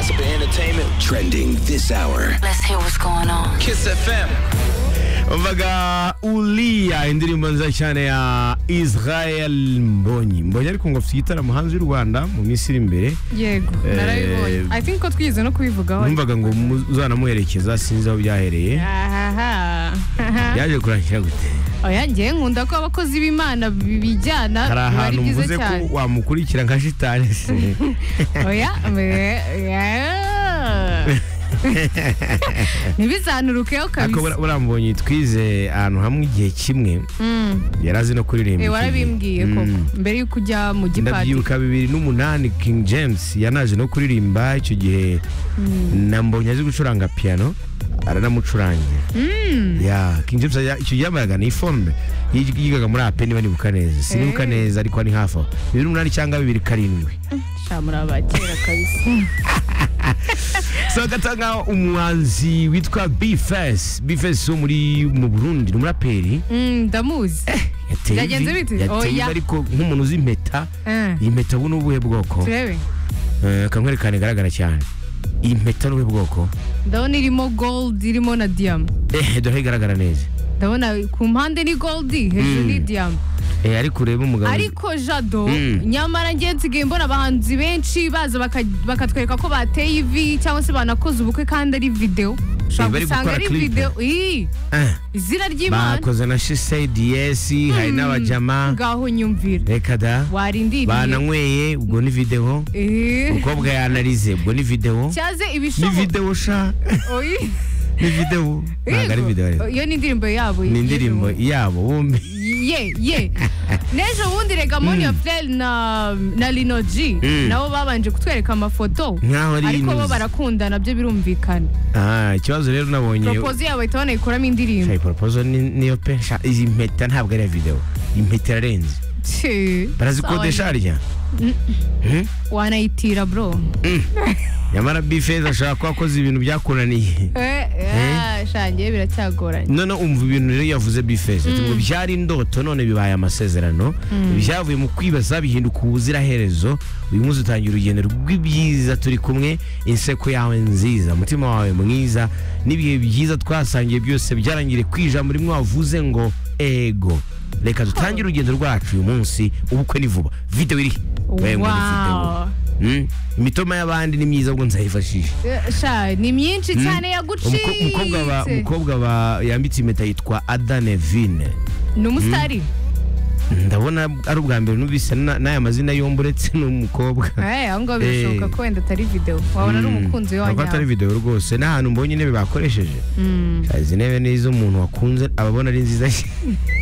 entertainment trending this hour. Let's hear what's going on. Kiss FM. umvaga uriya indirimbo nziza cyane ya israel mbonyi mbonyi ariko ngo afite igitaramo hanze y'u rwanda mu minsi iri imbere yego Eh, narabibonye i think ko twigeze no kubivugaho numvaga ngo muzanamuherekeza sinzi aho byahereye ahaha byaje kurangira gute oya ngewe nkunda ko abakozi b'imana bijyana hari biba ari ahantu byiza mvuze ko cyane wamukurikira nka shitani se oya me- yeah. ntibizanurukeho ariko kabisa bura- buriya mbonyi twize ahantu hamwe igihe kimwe Mm. yari azi no kuririmba iki gihe. Eh, warabimbwiye koko Mm. mbere y'uko ujya mu gipadiri ndabyibuka bibiri n'umunani king james yanaje no kuririmba icyo gihe na mbonye azi gucuranga piano aranamucurangira ya king james ya- icyo gihe yambaraga ni iforme yig- yigaga muri ape niba nibuka neza sinibuka neza ariko ni hafi aho bibiri n'umunani cyangwa bibiri karindwi shamura abakera kabisa so gatanga umuhanzi witwa bfs bfs wo muri mu burundi ni umuraperi Mm, ndamuzi yateye Byagenze ivi- bite? yateye ivi Oya. ariko nk'umuntu uzi impeta Eh, iyi mpeta ubu ni ubuhe bwoko turebe Eh, akamwerekana igaragara cyane iyi mpeta ni ubuhe bwoko ndabona irimo gold irimo na diyama Eh, dore igaragara neza ndabona ku mpande ni goldi hejuru Mm. ni diyama Eh, ariko urebe umugabo ariko jado Mm. nyamara njye nsigaye mbona abahanzi benshi baza baka- bakatwereka ko bateye ivi cyangwa se banakoze ubukwe kandi ari videwo ushobora bari gusanga gukora ari clip. videwo iyi Eh, izina ry'imana bakoze na she said yes hari n'abajama ngaho nyumvira reka da warindiriye bananyweye ubwo ni videwo Eh, umukobwa yanarize ubwo ni videwo cyaze ni ibishoboka videwo sha Oyi. ni videwo ntabwo ari Yego. videwo rero. iyo ni indirimbo yabo ni indirimbo yabo bombi ye ye n'ejo bundi rega moniya furere na na rino ji Mm. nabo babanje kutwereka amafoto Nkaho ari ariko bo inuzi. barakundana byo birumvikana Ah, ikibazo rero nabonye poropozi yabo bahita banayikoramo indirimbo shayi poropozo ni- niyo pe sha izi mpeta ntabwo ari iya videwo iyi mpeta irarenze Tshi, barazikodesha sawa, harya Hmm? wanayitira bro nyamara bifeza ashaka ko wakoze ibintu byakunaniye Eh, eh, shangiye biracyagoranye none umva ibintu rero yavuze bifeze ati ngo byari indoto none bibaye amasezerano byavuye mu kwibaza bihinduka ubuziraherezo uyu munsi utangira urugendo rw'ibyiza turi kumwe inseko yawe nziza umutima wawe mwiza n'ibihe byiza twasangiye byose byarangire kwijambo rimwe wavuze ngo ego reka dutangire urugendo rwacu uyu munsi ubukwe ni vuba videwo irihe Wewe ngo ni videwo. Wow. Hmm? imitoma y'abandi ni myiza ubwo nzayifashisha Eh, sha ni myinshi cyane Umuko- umukobwa ba- yagucitse umukobwa ba- yambitse impeta yitwa adanevine ni umusitari ndabona ari ubwa mbere numvise na- n'aya mazina yombi uretse n'umukobwa Eh, aho ngaho birashoboka Eh. ko wenda atari videwo wabona ari umukunzi we ntabwo atari wanyawe videwo rwose n'ahantu mbonye intebe bakoresheje izi ntebe ni iz'umuntu wakunze aba abona ari nziza cyane